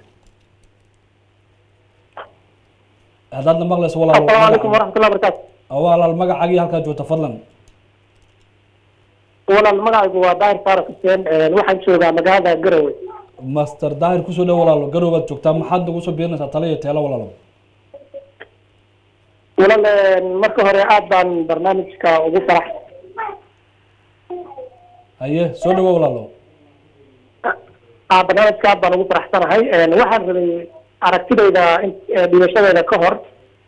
haddaadna maqlayso walaalo asalaamu calaykum magaca- waraxmatullahi wabarakaatu walaal magacaagii halkaa joogta fadlan walaal magacaygu waa daahir faarax xuseen waxaan joogaa magaalada garowe master daahir kusoo dhow walaalo garoobaad joogtaa maxaad nagu soo biirinaysaa tala iyo teelo walaalo walaal marka hore aad baan barnaamijka ugu farax haye soo dhawo walaalo ah, barnaamijka aad baan ugu faraxsanahay waxaan rabay aragtidayda in- eh, dhibashadeeda ka hor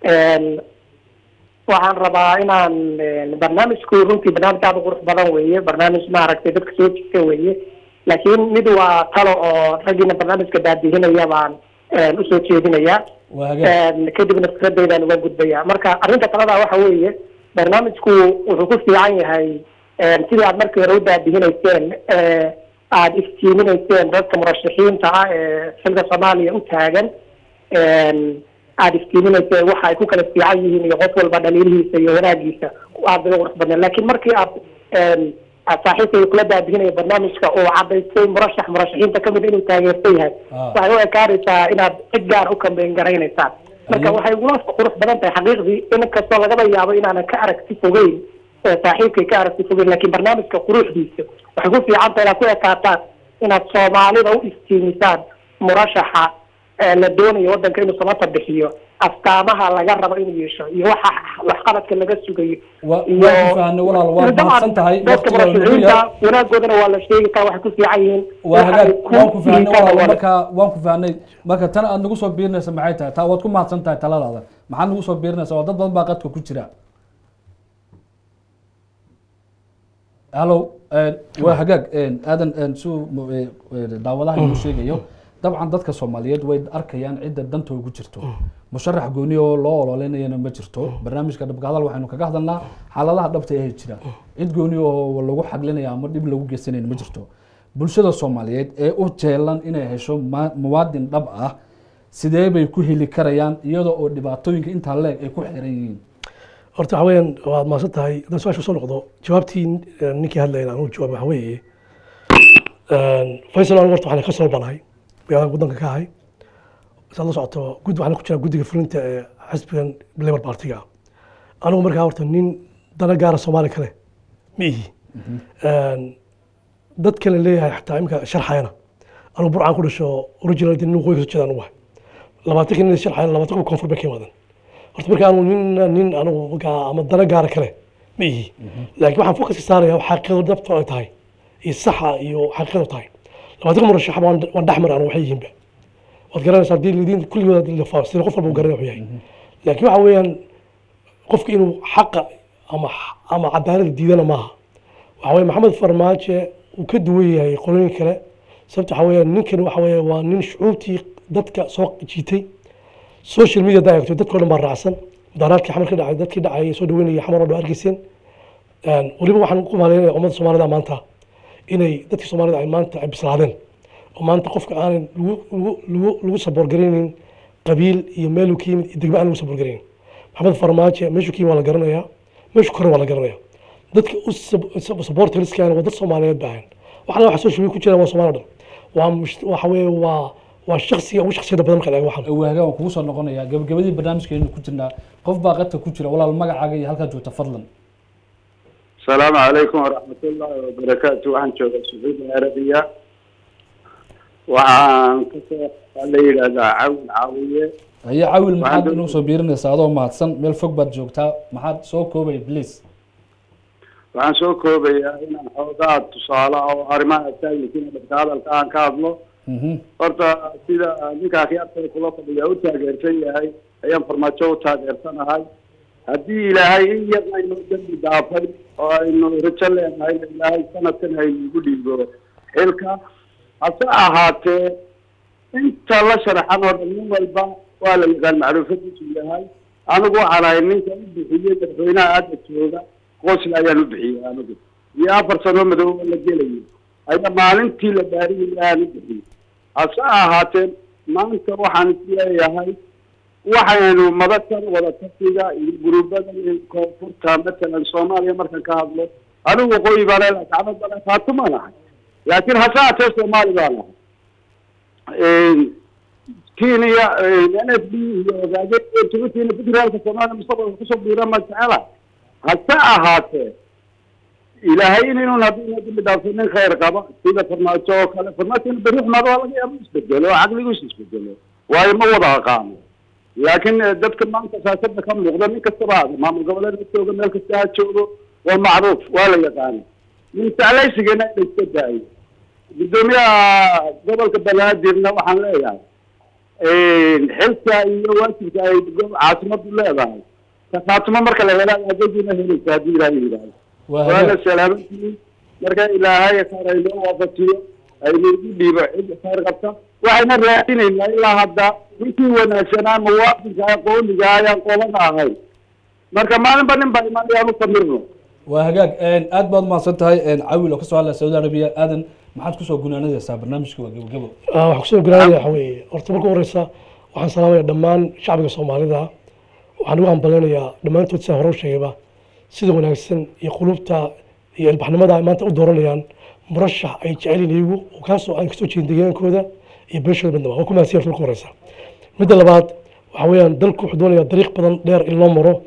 waxaan rabaa inaan eh, barnaamijku runtii barnaamij aad u qurux badan weeye barnaamij maaragtay dadka soo jirta weeye laakiin mid waa talo oo raggiina barnaamijka daadihinaya baan eh, usoo jeedinaya waa hagaag kadibna fikradaydan uga gudbaya marka arrinta talada waxa weeye barnaamijku wuxuu ku fiican yahay sidii aad markii hore u daadihinayseen ee aad iftiiminayseen dadka murashaxiinta ah ee xilka soomaaliya u taagan aad iftiiminayseen waxa ay ku kala fiican yihiin iyo qof walba dhaliilihiisa iyo wanaagiisa aad bay u qurux badneen laakiin markii aad aad saaxiibkayga kula daadihinaya barnaamijka oo cadaystay murashax murashaxiinta kamid inuu taageersan yahay Ah. waxay u ekaanaysaa inaad cid gaar u kambeyn garaynaysaan marka Ayib. waxay igula qurux badan tahay xaqiiqdii in kastoo lagaba yaabo inaanan ka aragti fogeyn ee saaxiibkay ka aragti fogeyn laakiin barnaamijka quruxdiisa waxay ku fiican tahay inaad ku ekaataan inaad soomaalida u iftiimisaan murashaxa ee la doonayo wadanka inuu samata bixiyo astaamaha laga rabo inuu yeesho iyo waxa waxqabadka laga sugayo Wa- iyo waan ku fahanay walaal, waad dabcan mahadsan tahay. dadka Waqtiga waa nagu murashaxiinta yar. wanaagoodana waa la sheegi karaa waxay ku fiican yihiin waa waxa ay hagaag ku waan ku fahanay liitaan walaal wada. marka waan ku fahanay marka tan aad nagu soo biirinaysa maxay tahay taa waad ku mahadsan tahay taladaada maxaad nagu soo biirinaysaa waa dad badan baa qadka ku jira hallo waa hagaag aadan si daawadaha inuu sheegayo dabcan dadka soomaaliyeed way arkayaan cidda danta ugu jirto musharax gooni oo loo ololeynayana ma jirto barnaamijka dhabka hadal waxaynu kaga hadalnaa xaaladaha dhabta ee jira cid gooni oo lagu xaglinaya ama dhib lagu geysanayna ma jirto bulshada soomaaliyeed ee u jeelan inay hesho ma- muwaadin dhab ah sidee bay ku heli karayaan iyadoo oo dhibaatooyinka intaa leeg ay ku xiran yihiin horta waxa weeyaan waad mahadsan tahay haddaan su-aasha soo noqdo jawaabtii eh, ninkii hadlayna anuu jawaab waxa weeye faysal anigu horta waxaan ka soo banahay magaalada waddanka ka ahay saad la socoto gud waxaan ku jiraa guddiga fulinta ee xisbigan labour partiga anigu markaa horta nin dana gaara soomaali kale ma ihi dad kale leeyahay xataa imika sharxayana anigu burcaan ku dhasho original nin waqooyi kasoo jeeda anigu wahay labaatan nin sharxayana labaatan kuwa koonfur bay ka imaadeen horta marka anu nin nin anigu markaa ama dana gaara kale ma ihi laakiin waxaan fokaska saaraya xaqiiqada dhabta ay tahay iyo saxa iyo xaqiiqada tahay labaatanka murashax waan waan dhexmar anu waxay yihiinba waad garanaysaa haddii lidin kulligood haddii la faafsiro qof walba uu garanaya wuxuu yahay laakiin waxa weeyaan qofka inuu xaqa ama ama cadaalada diidana maaha waxa weeye maxamed farmaajo uu ka duwan yahay qolooyin kale sababta waxa weeyaan ninkan waxa weeye waa nin shucuubtii dadka soo jiitay social media haddaa eegto dadka o dhan baa raacsan mudaaraadkii xamar ka dhacay dadkii dhacay soo dhaweynaya xamar oo dhan argeyseen weliba waxaan ku maleynaya ummadda soomaalida maanta inay dadkii soomaalida ay maanta ay bislaadeen oo maanta qofka aanan lagu lagu lagu lagu saboorgaraynin qabiil iyo meeluu ka yimid iyo degmo aan lagu saboorgaraynin maxamed farmaajo meeshuu ka yimid waa la garanayaa meeshuu kore waa la garanayaa dadka u saboortariskaana waa dad soomaaliyeed baahan waxna waxa social media ku jira waa soomaali dhan waa mush- waxa weeye waa waa shaksiga ugu shaksiyada badan marka la eego waxan waagaan waan kugu soo noqonayaa gabagabadii barnaamijkeenu ku jirnaa qof baa qadka ku jira walaal magacaaga iyo halkaa joogta fadlan السلام عليكم ورحمة الله وبركاته waxaan joogaa sacuudi arabiya waxaan kasoo la yidhahdaa cawil caawiye haya cawil maxaad Waxaan inuu soo biirinaysaa adoo mahadsan meel fog baad joogtaa maxaad soo koobaya please waxaan soo koobayaa inaan xoogaa tusaale oo arrimaha taagisiina dhabka hadalka aan ka hadlo Mhm. horta sida ninka akhyaarta kula fadhiya u taageersan yahay ayaan farmaajo u taageersanahay haddii ilaahay in yar aynu dembi dhaafay oo aynu rajo leenahay ilaahay sanadkan haynugu dhiibo xilka hase ahaatee inta la sharaxan oo dhan nin walba waa la yaqaan macruufadiisu yahay anigu waxaan ahay ninka u bixiyey madaxweynaha aada jooga qosla ayaan u bixiyey anigu iyo afar sano madow oo la gelayo ayaa maalintii la baariyay aan u bixiyey hase ahaatee maanta waxaan isleeyahay waxaynu madakan wadatashiga iyo guruubadan iyo koonfurta matalan soomaaliya markan ka hadlo anigu waqooyi baa leelahay gacmo badan faatuma lahay laakiin hase ahaatee soomaali baa lahay kenya n f d iyo ogaadeen tubatiina federaalka soomaaliya mustaqbalka kusoo biira ma jecela hase ahaatee ilaahay inaynu haddii dambi dhaafo nin khayr qaba sida farmaajo oo kale farmaajo in beri xumaado waa laga yaaba isbedelo oo caqligiisu isbedelo waayo ma wada aqaano laakiin eh, dadka maanta siyaasada ka muuqda nin kastaba aada maamul goboleed ha joogo meel kasta ha joogo waa macruuf waa la yaqaana min jeclaysigana in la iska daayo gudoomiyaha gobolka banaadirna waxaan leeyahay xilka iyo waajibka ay go- caasimadu leedahay kafaatumo marka la hela adeegina helaysa haddii ilaahay yidhaahdo waa waana hagaag salaamantii marka ilaahay khayr aynoo waafajiyo aynu igu dhiibo cid khayr qabta waxayna raadinaynaa ilaa hadda ninkii wanaagsanaa muwaadinka aqooniga ayaan qolada ahayn marka maalinba nin baa imaan ayaan u samirno waa hagaag aad baad umahadsan tahay cawil oo kasoo hadlaya saudi arabiya aadan maxaad kusoo gunaanadaysaa barnaamijka waa gabagabo Ah, waxaan kusoo garaanaya waxa weeye horta marka horeysa waxaan salaamaya dhammaan shacbiga soomaalida waxaan ugu hambaleynayaa dhammaantood sida hore u sheegayba sida wanaagsan iyo qulubta iyo ilbaxnimada ay maanta u dooranayaan murashax ay jecel yihiin iyagu oo kaasoo aan kasoo jeedin deegaankooda iyo beeshooda midnaba waa ku mahadsan marka horeysa midda labaad waxa weeyaan dalku wuxuu doonayaa dariiq badan dheer in loo maro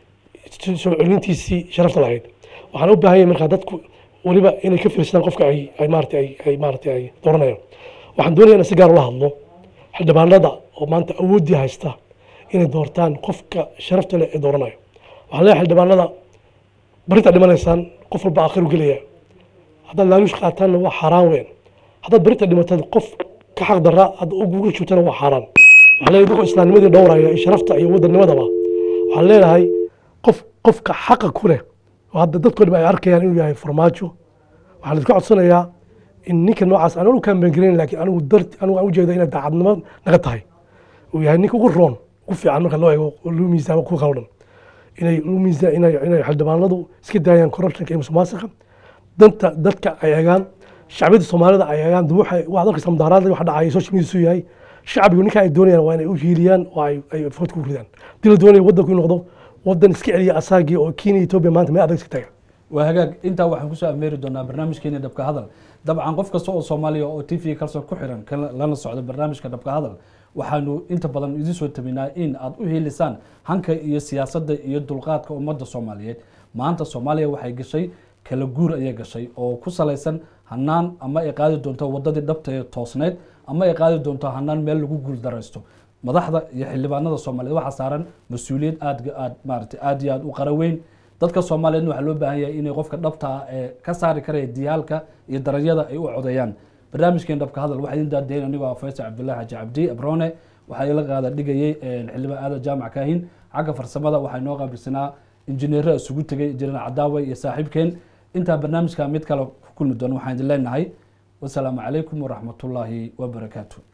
soo celintiisii sharafta lahayd waxaan u baahan yahay markaa dadku weliba inay ka fiirsadaan qofka ay ay maarata ay ay maarata ay dooranayaan waxaan doonayaa in si gaar ula hadlo xildhibaanada oo maanta awooddii haysta inay doortaan qofka sharafta leh ee dooranayo waxaan leeyahay xildhibaanada barintaa dhimanaysaan qof walba aakhiru gelaya haddaad laaluush qaataanna waa xaaraan weyn haddaad barinta dhimatad qof ka xaq daraa hadda ugu joogtana waa xaaraan waxaan leeyahay dadka islaamnimadii dhowraya iyo sharafta iyo wadanimadaba waxaan leenahay qof qofka xaqa ku leh oo hadda dadkoo dhan ay arkayaan inuu yahay farmaajo waxaan idinka codsanayaa in ninka noocaas aan u kaambeengarayn laakiin anigu dar anigu aan ujeeda inay daacadnimo naga tahay uu yahay ninka ugu roon ugu fiican marka loo eego oo loo miisaamo kuwa kale o dhan inay loo miisaan inay inay xildhibaanadu iska daayaan corruptionka iyo musuqmaasuqa danta dadka ay eegaan shacbiyada soomaalida ay eegaan dib waxay waxaad arkaysaa mudaharaadda waxa dhacaya social media suu yahay shacbigu ninka ay doonayaan waa inay u hiiliyaan oo ay ay food ku ridaan dii la doonayo waddanku inuu noqdo waddan iska celiya asaagii oo kenya etoobiya maanta meel adag iska taga waa hagaag intaa waxaan kusoo ameeri doonaa barnaamijkeena dhabka hadal dabcan qof kasta oo soomaaliya oo t v kalsoon ku xiran kana- lana socda barnaamijka dhabka hadal waxaanu inta badan idin soo tabinaa in aad u helisaan hanka iyo siyaasadda iyo dulqaadka ummadda soomaaliyeed maanta soomaaliya waxay gashay kala guur ayay gashay oo ku salaysan hanaan ama ay qaadi doonto wadadii dhabta ee toosneyd ama ay qaadi doonto hanaan meel lagu guuldaraysto madaxda iyo xildhibaanada soomaaliyeed waxaa saaran mas-uuliyad aad aad maarata aad iyo aad u qara weyn dadka soomaaliyeedna waxaa loo baahan yahay inay qofka dhabta ah ee ka saari karaya diyaalka iyo darajada ay u codeeyaan barnaamijkeen dhabka hadal waxaa idin daadayn anigoo ah faysal cabdullahi xaji cabdi abrone waxaa ila qaada dhigayay xildhibaan aadan jaamac kaahin xagga farsamada waxaa inoo qaabilsanaa injineero isugu tegay injineer cadaawe iyo saaxiibkeen intaa barnaamijka mid kale ku kulmi doono waxaan idin leenahay wasalaamu calaykum waraxmatullaahi wabarakaatu